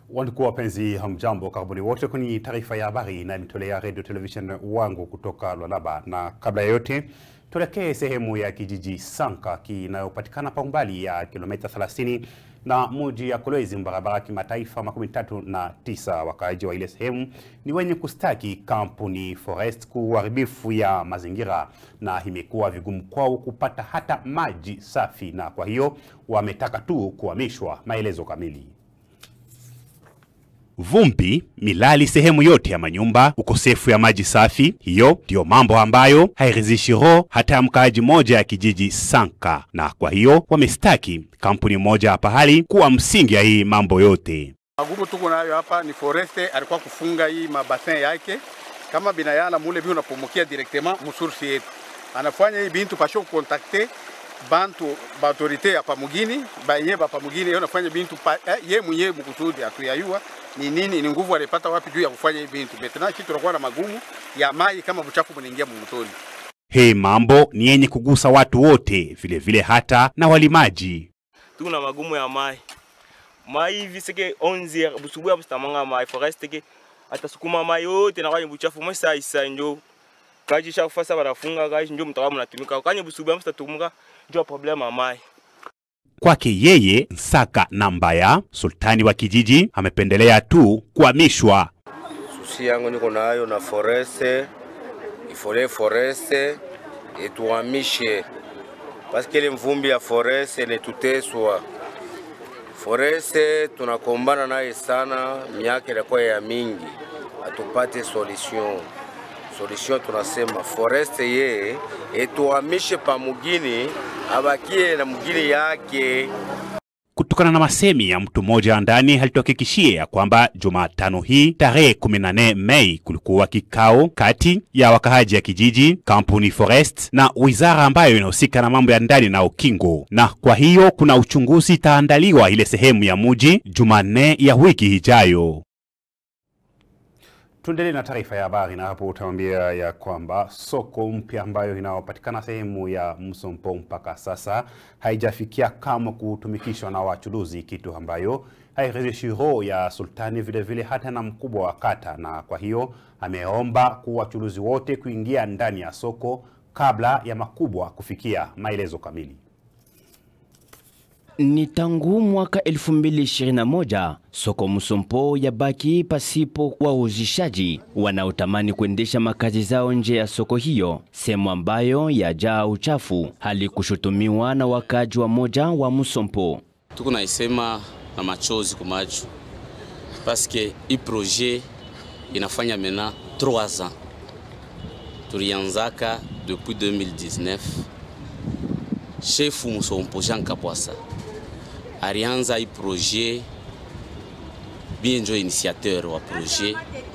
Wandugu wapenzi, hamjambo, karibuni wote kwenye taarifa ya habari inayotolea radio television wangu kutoka Lualaba, na kabla ya yote tuelekee sehemu ya kijiji Sanka kinayopatikana pa umbali ya kilomita 30 na muji ya Kolwezi, barabara kimataifa makumi tatu na tisa. Wakaaji wa ile sehemu ni wenye kustaki kampuni Forest kuharibifu ya mazingira, na imekuwa vigumu kwao kupata hata maji safi, na kwa hiyo wametaka tu kuhamishwa. Maelezo kamili Vumbi, milali sehemu yote ya manyumba, ukosefu ya maji safi, hiyo ndiyo mambo ambayo hairidhishi roho hata ya mkaaji moja ya kijiji Sanka, na kwa hiyo wamestaki kampuni moja hapa hali kuwa msingi ya hii mambo yote. Magumu tuko nayo hapa ni Foreste alikuwa kufunga hii mabasin yake kama binayala mule bi unapumukia directement musursi yetu, anafanya hii bintu pasho kukontakte bantu ba autorite hapa mugini banye hapa mugini, yeye anafanya bintu pa, eh, ye mwenyewe mkusudi atuyayua ni nini ni nguvu alipata wapi juu ya kufanya hii bintu betena kitu tunakuwa na magumu ya mai kama buchafu bunaingia mumutoni. Hii mambo ni yenye kugusa watu wote, vilevile vile hata na walimaji. tuku na magumu ya mai mai hivi seke 11 busubuhi hapo sitamanga mai forest ke atasukuma mai yote na kwenye buchafu mwe saa isa njo kaji sha kufasa barafunga kaji njo mtawa mnatumika kwenye busubuhi hapo sitatumuka njo problem ya mai Kwake yeye Nsaka na Mbaya, sultani wa kijiji, amependelea tu kuhamishwa. Susi yangu niko nayo na foreste ifole foreste etuhamishe paske ile mvumbi ya foreste netuteswa. Foreste tunakombana naye sana, miaka inakuwa ya mingi, atupate solution. Solution tunasema foreste ye etuhamishe pa mugini, abakie na mugini yake. Kutokana na masemi ya mtu mmoja ndani alituhakikishia ya kwamba Jumatano hii tarehe 14 Mei kulikuwa kikao kati ya wakahaji ya kijiji, kampuni Forest na wizara ambayo inahusika na mambo ya ndani na ukingo, na kwa hiyo kuna uchunguzi itaandaliwa ile sehemu ya muji Jumanne ya wiki ijayo. Tuendelee na taarifa ya habari na hapo utaambia ya kwamba soko mpya ambayo inayopatikana sehemu ya Msompo mpaka sasa haijafikia kama kutumikishwa na wachuruzi, kitu ambayo hairidhishi roho ya sultani, vile vile hata na mkubwa wa kata, na kwa hiyo ameomba kwa wachuruzi wote kuingia ndani ya soko kabla ya makubwa kufikia. Maelezo kamili Ni tangu mwaka 2021 soko Msompo yabaki pasipo wauzishaji wanaotamani kuendesha makazi zao nje ya soko hiyo, sehemu ambayo yajaa uchafu, hali kushutumiwa na wakaji wa moja wa Msompo. tuko naisema na machozi kwa macho paske hii projet inafanya mena 3 ans tulianzaka depuis 2019 chefu Musompo Jean Kapwasa alianza hii projet bien njo initiateur wa projet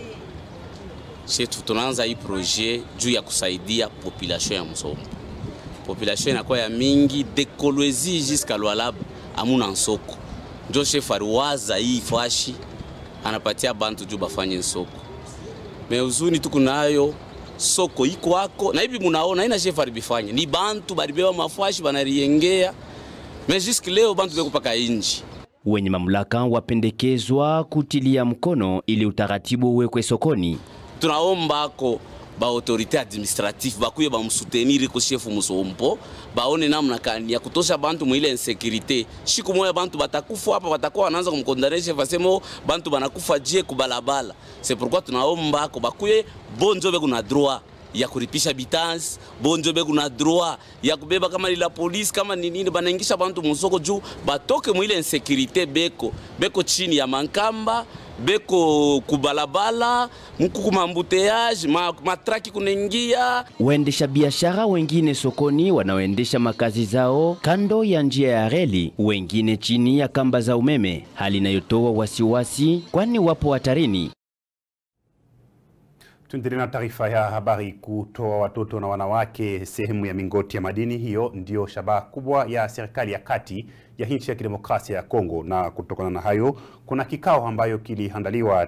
chetu tunaanza hii projet juu ya kusaidia population ya Musompo population inakuwa ya mingi de Kolwezi jusqu'à Lualaba amuna nsoko njo chef aliwaza hii fashi anapatia bantu juu bafanye nsoko me uzuni tuku nayo soko iko ako na hivi munaona ina chef alibifanya ni bantu balibeba mafashi banariengea me jusque leo bantu beko paka inji Wenye mamlaka wapendekezwa kutilia mkono ili utaratibu uwekwe sokoni. tunaomba ako ba autorité administrative bakuye bamusutenir ko chef Musompo baone namna kani ya kutosha bantu mwile insécurité siku moya bantu batakufa hapa batakuwa wanaanza kumkondane chef asemo bantu banakufa je kubalabala c'est pourquoi tunaomba ako bakuye bonjo be kuna droit ya kuripisha bitansi bonjo be kuna droit ya kubeba kama lila polisi kama ni nini banaingisha bantu musoko juu batoke mwile insécurité beko beko chini ya mankamba beko kubalabala mkuku mambuteyage ma, matraki kunaingia Waendesha biashara wengine sokoni wanaoendesha makazi zao kando ya njia ya reli, wengine chini ya kamba za umeme, hali inayotoa wasiwasi, kwani wapo hatarini. Tuendelee na taarifa ya habari. Kutoa watoto na wanawake sehemu ya mingoti ya madini, hiyo ndio shabaha kubwa ya serikali ya kati ya nchi ya kidemokrasia ya Kongo, na kutokana na hayo kuna kikao ambayo kiliandaliwa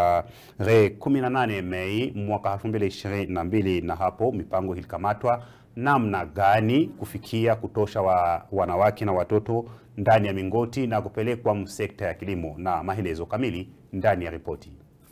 tarehe 18 Mei mwaka 2022 na hapo mipango ilikamatwa namna gani kufikia kutosha wa wanawake na watoto ndani ya mingoti na kupelekwa sekta ya kilimo, na maelezo kamili ndani ya ripoti.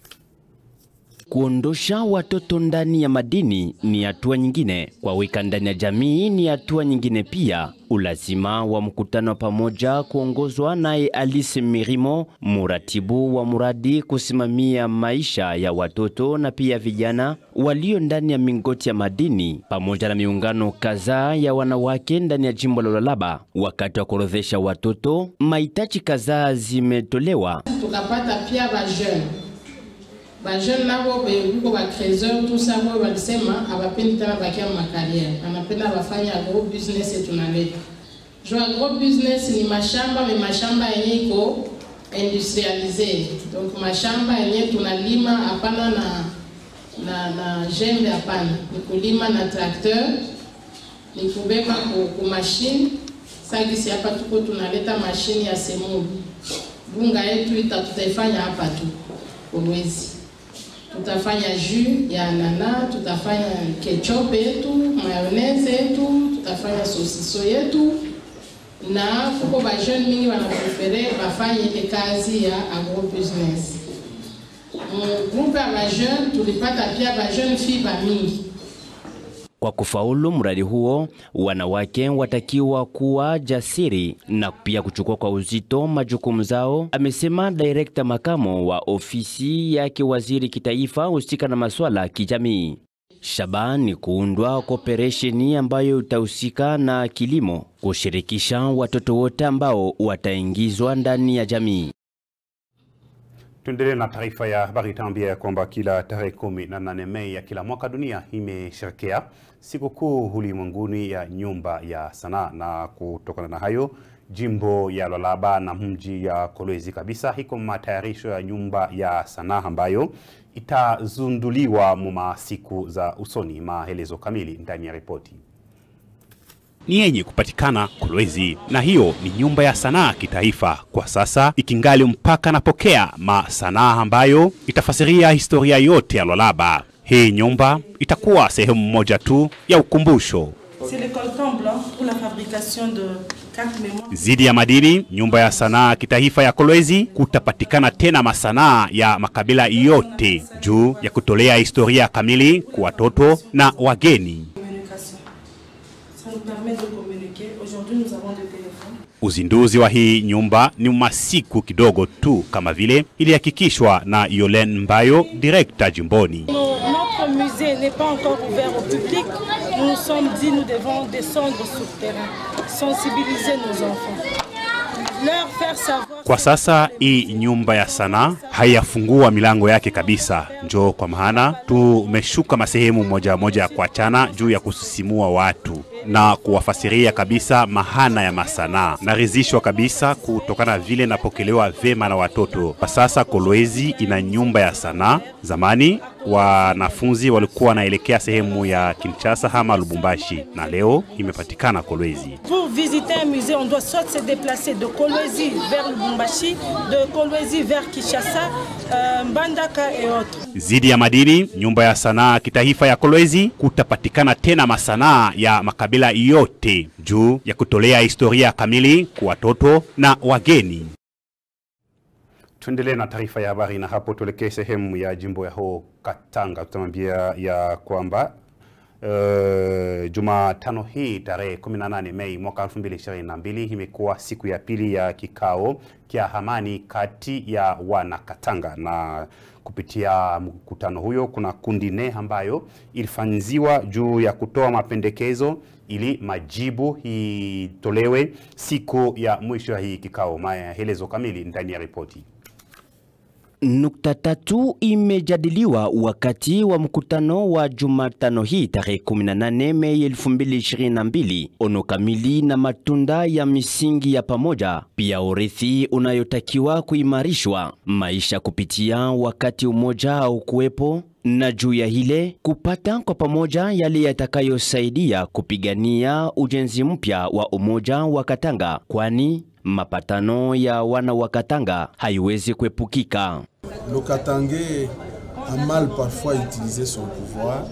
Kuondosha watoto ndani ya madini ni hatua nyingine, kuwaweka ndani ya jamii ni hatua nyingine pia. Ulazima wa mkutano pamoja kuongozwa naye Alice Mirimo, muratibu wa muradi kusimamia maisha ya watoto na pia vijana walio ndani ya mingoti ya madini, pamoja na miungano kadhaa ya wanawake ndani ya jimbo la Lualaba. Wakati wa kuorodhesha watoto, mahitaji kadhaa zimetolewa. tukapata pia bajeune bajeune nabo beko bacreseur tusa bo walisema hawapendi tena bakia makariere, anapenda wafanye agro business yetu naleta jo agro business ni mashamba me mashamba yenye iko industrialize, donc mashamba yenye tunalima hapana na na na jembe, hapana, ni kulima na tracteur, ni kubeba ku, ku machine sagisi. Hapa tuko tunaleta mashine ya semuli bunga yetu ita tutaifanya hapa tu Kolwezi. Tutafanya jus ya anana, tutafanya ketchup yetu, mayonnaise yetu, tutafanya sosiso yetu, na kuko ba jeune mingi wanaprefere bafanye ile kazi ya agro business. Mgrupe ya ba jeune tulipata pia ba jeune fille ba mingi Kwa kufaulu mradi huo, wanawake watakiwa kuwa jasiri na pia kuchukua kwa uzito majukumu zao, amesema direkta makamo wa ofisi yake waziri kitaifa husika na masuala ya kijamii. Shabaha ni kuundwa kwa operesheni ambayo itahusika na kilimo, kushirikisha watoto wote ambao wataingizwa ndani ya jamii. Tuendelee na taarifa ya habari. Tambia ya kwamba kila tarehe kumi na nane Mei ya kila mwaka dunia imesherekea sikukuu ulimwenguni ya nyumba ya sanaa, na kutokana na hayo jimbo ya Lualaba na mji ya Kolwezi kabisa iko matayarisho ya nyumba ya sanaa ambayo itazunduliwa muma siku za usoni. Maelezo kamili ndani ya ripoti ni yenye kupatikana Kolwezi, na hiyo ni nyumba ya sanaa kitaifa, kwa sasa ikingali mpaka napokea masanaa ambayo itafasiria historia yote ya Lualaba. Hii nyumba itakuwa sehemu moja tu ya ukumbusho C'est le coltan blanc pour la fabrication de cartes mémoire. zidi ya madini. Nyumba ya sanaa kitaifa ya Kolwezi kutapatikana tena masanaa ya makabila yote juu ya kutolea historia kamili kwa watoto na wageni. Communication. Ça nous permet de communiquer. Aujourd'hui, nous avons des téléphones. Uzinduzi wa hii nyumba ni masiku kidogo tu, kama vile ilihakikishwa na Yolen Mbayo, direkta jimboni. Nos- notre musée n'est pas encore ouvert au public. Nous nous sommes dit nous devons descendre sur le terrain, sensibiliser nos enfants, leur faire savoir. Kwa sasa hii nyumba ya sanaa haiyafungua milango yake kabisa, njoo kwa maana tumeshuka masehemu moja moja ya kuachana juu ya kusisimua watu na kuwafasiria kabisa mahana ya masanaa. Naridhishwa kabisa kutokana vile napokelewa vema na watoto. Kwa sasa Kolwezi ina nyumba ya sanaa. Zamani wanafunzi walikuwa wanaelekea sehemu ya Kinshasa ama Lubumbashi, na leo imepatikana Kolwezi. Pour visiter un musée, on doit soit se déplacer de Kolwezi vers Lubumbashi, de Kolwezi vers Kinshasa, euh, Mbandaka et autres. Zidi ya madini, nyumba ya sanaa kitaifa ya Kolwezi kutapatikana tena masanaa ya makabila yote juu ya kutolea historia kamili kwa watoto na wageni. Tuendelee na taarifa ya habari na hapo tuelekee sehemu ya jimbo ya ho Katanga. Tutamwambia ya kwamba Uh, Jumatano hii tarehe 18 Mei mwaka 2022 imekuwa siku ya pili ya kikao kia amani kati ya wanakatanga, na kupitia mkutano huyo kuna kundi nne ambayo ilifanziwa juu ya kutoa mapendekezo ili majibu itolewe siku ya mwisho ya hii kikao. Maelezo kamili ndani ya ripoti. Nukta tatu imejadiliwa wakati wa mkutano wa Jumatano hii tarehe 18 Mei 2022. Ono kamili na matunda ya misingi ya pamoja, pia urithi unayotakiwa kuimarishwa, maisha kupitia wakati umoja au kuwepo na juu ya hile kupata kwa pamoja yale yatakayosaidia kupigania ujenzi mpya wa umoja wa Katanga, kwani mapatano ya wana wa Katanga haiwezi kuepukika. Le Katangais a mal parfois utilisé son pouvoir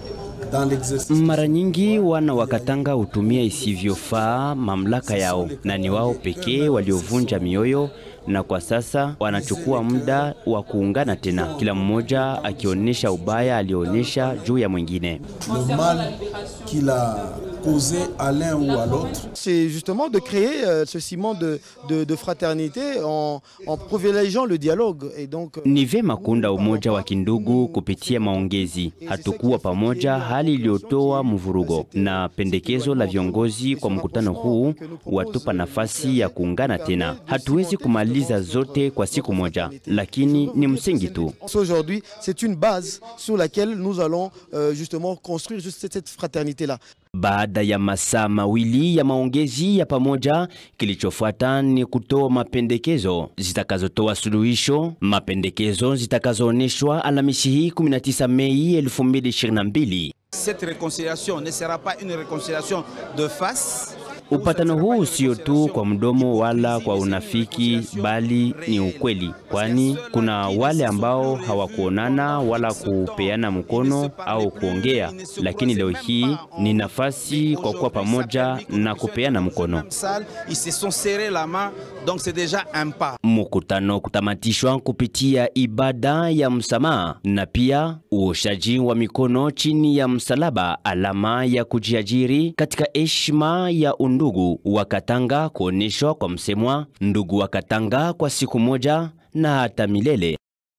Mara nyingi wana wa Katanga hutumia isivyofaa mamlaka yao, na ni wao pekee waliovunja mioyo na kwa sasa wanachukua muda wa kuungana tena, kila mmoja akionyesha ubaya alionyesha juu ya mwingine. Le mal qu'il a causé à l'un ou à l'autre. C'est justement de créer euh, ce ciment de, de, de fraternité en, en privilégiant le dialogue. Et donc, euh, Ni vema kuunda umoja wa kindugu kupitia maongezi. Hatukuwa pamoja, hali iliyotoa mvurugo, na pendekezo la viongozi kwa mkutano huu watupa nafasi ya kuungana tena. Hatuwezi kumaliza zote kwa siku moja, lakini ni msingi tu. aujourd'hui, c'est une base sur laquelle nous allons euh, justement construire juste cette, cette fraternité-là. Baada ya masaa mawili ya maongezi ya pamoja, kilichofuata ni kutoa mapendekezo zitakazotoa suluhisho, mapendekezo zitakazoonyeshwa Alhamisi hii 19 Mei 2022. Cette réconciliation ne sera pas une réconciliation de face. Upatano huu sio tu kwa mdomo wala kwa unafiki, bali ni ukweli, kwani kuna wale ambao hawakuonana wala kupeana mkono au kuongea, lakini leo hii ni nafasi kwa kuwa pamoja na kupeana mkono. Salle, ils se sont serrés la main, donc c'est déjà un pas. Mkutano kutamatishwa kupitia ibada ya msamaha na pia uoshaji wa mikono chini ya msalaba, alama ya kujiajiri katika heshima ya undugu wa Katanga, kuonyeshwa kwa msemwa ndugu wa Katanga kwa siku moja na hata milele.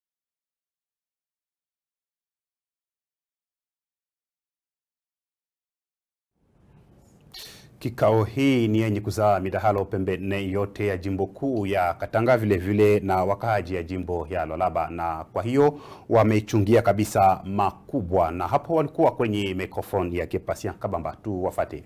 Kikao hii ni yenye kuzaa midahalo pembe nne yote ya jimbo kuu ya Katanga, vile vile na wakaaji ya jimbo ya Lualaba, na kwa hiyo wamechungia kabisa makubwa, na hapo walikuwa kwenye microphone ya Kepasien Kabamba. Tu wafate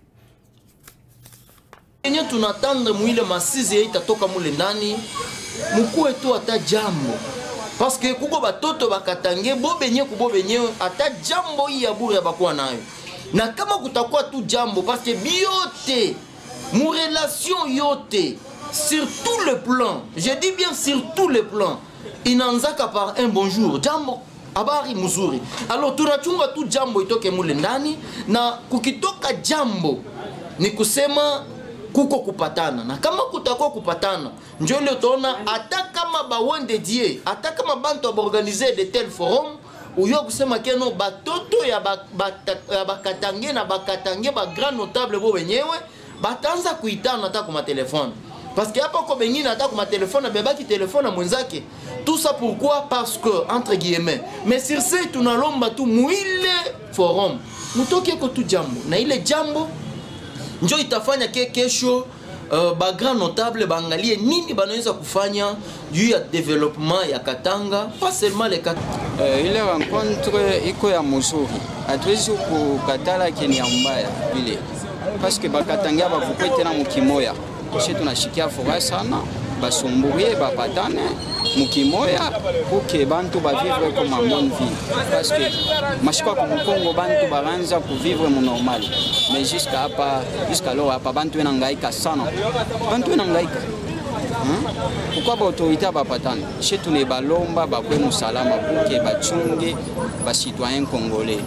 yenye tunatanda mwile masizi itatoka mule ndani mukuwe tu ata jambo paske kuko batoto bakatange bo benye kubo benyewe ata jambo hii ya bure bakuwa nayo na kama kutakuwa tu jambo paske biote mu relation yote sur tout le plan je dis bien sur tout le plan inaanzaka par un bonjour jambo habari mzuri alors tunachunga tu jambo itoke mule ndani na kukitoka jambo ni kusema kuko kupatana na kama kutakuwa kupatana njo ile utaona hata kama bawende die hata kama bantu baorganize de tel forum uyo kusema keno batoto ya bakatange ba, bakatange na bakatange ba grand notable bo wenyewe bataanza kuitana hata kwa matelefone parce que hapa kwa bengine hata kwa matelefone bebaki telefone na mwenzake tout ça pourquoi parce que entre guillemets mais sur ce tunalomba tu mwile forum mutoke ko tu jambo na ile jambo njo itafanya ke kesho uh, ba grand notable baangalie nini banaweza kufanya juu ya development ya Katanga pas seulement le Katanga. Uh, ile rencontre iko ya mzuri, hatuwezi kukatala keni ya mbaya vile paske bakatangia bakukwe tena mukimoya shi tunashikia furaha sana basumburie bapatane mukimoya puke bantu bavivre comme en bonne vie parce que mashiko ya kumukongo bantu baranza kuvivre mu normal mais jusqu'à hapa jusqu'à leo hapa bantu enangaika sana bantu enangaika pourquoi baautorité bapatane shi tune balomba bakwe musalama puke bachunge basitoyen congolais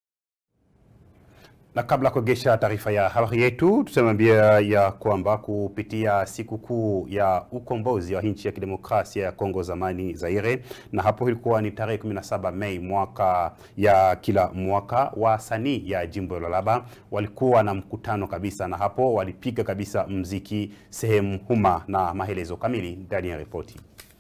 na kabla ya kuegesha taarifa ya habari yetu, tusemambia ya kwamba kupitia sikukuu ya ukombozi wa nchi ya kidemokrasia ya Kongo zamani Zaire, na hapo ilikuwa ni tarehe 17 Mei mwaka ya kila mwaka, wasanii ya jimbo la Lualaba walikuwa na mkutano kabisa, na hapo walipiga kabisa mziki sehemu huma, na maelezo kamili ndani ya ripoti.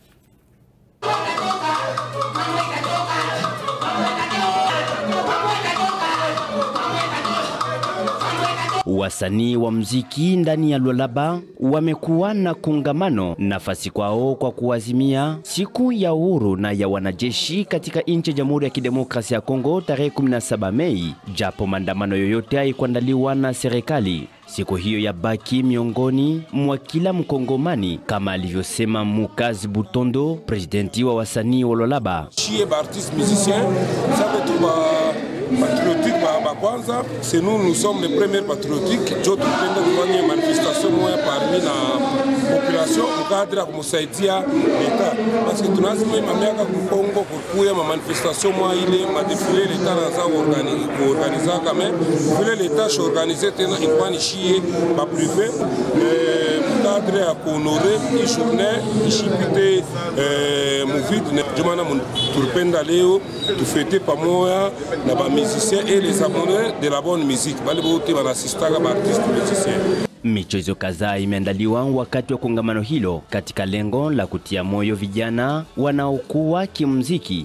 Wasanii wa mziki ndani ya Lualaba wamekuwa na kongamano nafasi kwao kwa kuazimia siku ya uhuru na ya wanajeshi katika nchi ya Jamhuri ya Kidemokrasia ya Kongo tarehe 17 Mei, japo maandamano yoyote haikuandaliwa na serikali. Siku hiyo ya baki miongoni mwa kila Mkongomani, kama alivyosema Mukazi Butondo, presidenti wa wasanii wa Lualaba. Chie ba artiste musicien sabe tu ba patriotique ba, ba kwanza c'est nous nous sommes les premiers patriotiques jo tupenda kufanya manifestation moya parmi na population mukadre ya kumsaidia leta parce que tunazima ima miaka kukongo kukuya mamanifestation mwa ile madefile leta naza kuorganizaka me vile leta shoorganize tena ikwani shie baprive mukadre ya kuhonore i journée ishipite muvide jomana tulipenda leo tufete pamoja na bamusicien et les amoureux de la bonne musique bale bote banasistaka baartiste musicien Michezo kadhaa imeandaliwa wakati wa kongamano hilo katika lengo la kutia moyo vijana wanaokuwa kimuziki.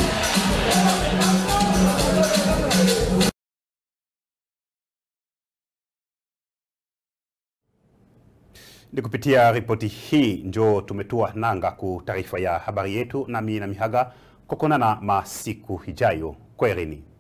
Ni kupitia ripoti hii njo tumetua nanga ku taarifa ya habari yetu, nami na mihaga kokonana masiku hijayo. Kwaherini.